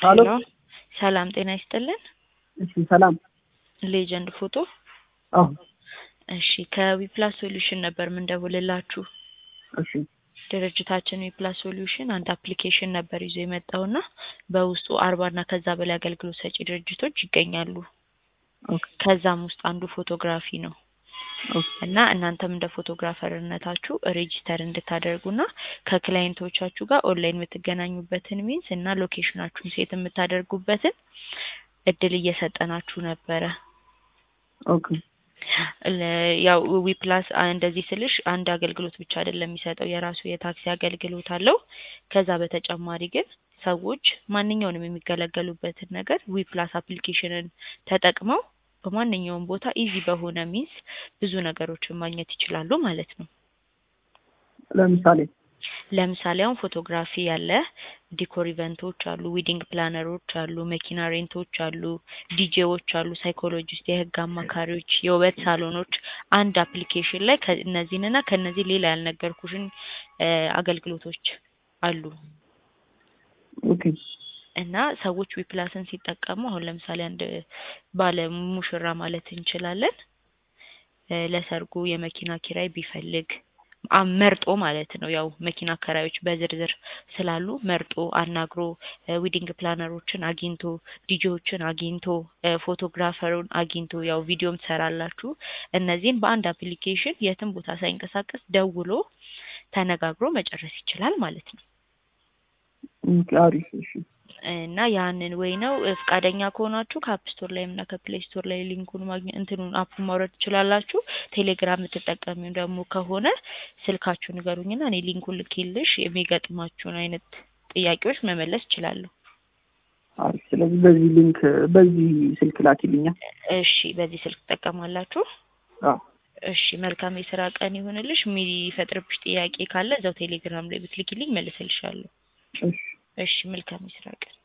ሀሎ ሄሎ ሰላም ጤና ይስጥልን። እሺ ሰላም ሌጀንድ ፎቶ አዎ እሺ ከዊፕላስ ሶሉሽን ነበር ምንደውልላችሁ። እሺ ድርጅታችን ዊፕላስ ሶሉሽን አንድ አፕሊኬሽን ነበር ይዞ የመጣውና በውስጡ አርባ እና ከዛ በላይ አገልግሎት ሰጪ ድርጅቶች ይገኛሉ። ኦኬ ከዛም ውስጥ አንዱ ፎቶግራፊ ነው ኦኬ እና እናንተም እንደ ፎቶግራፈርነታችሁ ሬጂስተር እንድታደርጉና ከክላይንቶቻችሁ ጋር ኦንላይን የምትገናኙበትን ሚንስ እና ሎኬሽናችሁን ሴት የምታደርጉበትን እድል እየሰጠናችሁ ነበረ። ኦኬ ለ- ያው ዊፕላስ እንደዚህ ስልሽ አንድ አገልግሎት ብቻ አይደለም የሚሰጠው የራሱ የታክሲ አገልግሎት አለው። ከዛ በተጨማሪ ግን ሰዎች ማንኛውንም የሚገለገሉበትን ነገር ዊፕላስ አፕሊኬሽንን ተጠቅመው በማንኛውም ቦታ ኢዚ በሆነ ሚንስ ብዙ ነገሮችን ማግኘት ይችላሉ ማለት ነው። ለምሳሌ ለምሳሌ አሁን ፎቶግራፊ ያለ፣ ዲኮር ኢቨንቶች አሉ፣ ዊዲንግ ፕላነሮች አሉ፣ መኪና ሬንቶች አሉ፣ ዲጄዎች አሉ፣ ሳይኮሎጂስት፣ የህግ አማካሪዎች፣ የውበት ሳሎኖች አንድ አፕሊኬሽን ላይ ከእነዚህንና ከእነዚህ ሌላ ያልነገርኩሽን እ አገልግሎቶች አሉ ኦኬ እና ሰዎች ዊፕላስን ሲጠቀሙ አሁን ለምሳሌ አንድ ባለ ሙሽራ ማለት እንችላለን እ ለሰርጉ የመኪና ኪራይ ቢፈልግ አ- መርጦ ማለት ነው። ያው መኪና አከራዮች በዝርዝር ስላሉ መርጦ አናግሮ እ ዊዲንግ ፕላነሮችን አግኝቶ ዲጄዎችን አግኝቶ እ ፎቶግራፈሩን አግኝቶ ያው ቪዲዮም ትሰራላችሁ። እነዚህን በአንድ አፕሊኬሽን የትም ቦታ ሳይንቀሳቀስ ደውሎ ተነጋግሮ መጨረስ ይችላል ማለት ነው። ኦኬ አሪፍ እሺ እና ያንን ወይ ነው እ ፈቃደኛ ከሆናችሁ ከአፕ ስቶር ላይም እና ከፕሌይ ስቶር ላይ ሊንኩን ማግኘት እንትኑን አፑን ማውረድ ትችላላችሁ። ቴሌግራም የምትጠቀሚው ደግሞ ከሆነ ስልካችሁ ንገሩኝና እኔ ሊንኩን ልኬልሽ የሚገጥማችሁን አይነት ጥያቄዎች መመለስ እችላለሁ። አሪፍ ስለዚህ በዚህ ሊንክ በዚህ ስልክ ላኪልኛል እሺ፣ በዚህ ስልክ ትጠቀማላችሁ? አዎ እሺ፣ መልካም የስራ ቀን ይሁንልሽ። የሚፈጥርብሽ ጥያቄ ካለ እዛው ቴሌግራም ላይ ብትልኪልኝ መልስልሻለሁ። እሺ እሺ፣ መልካም የስራ ቀን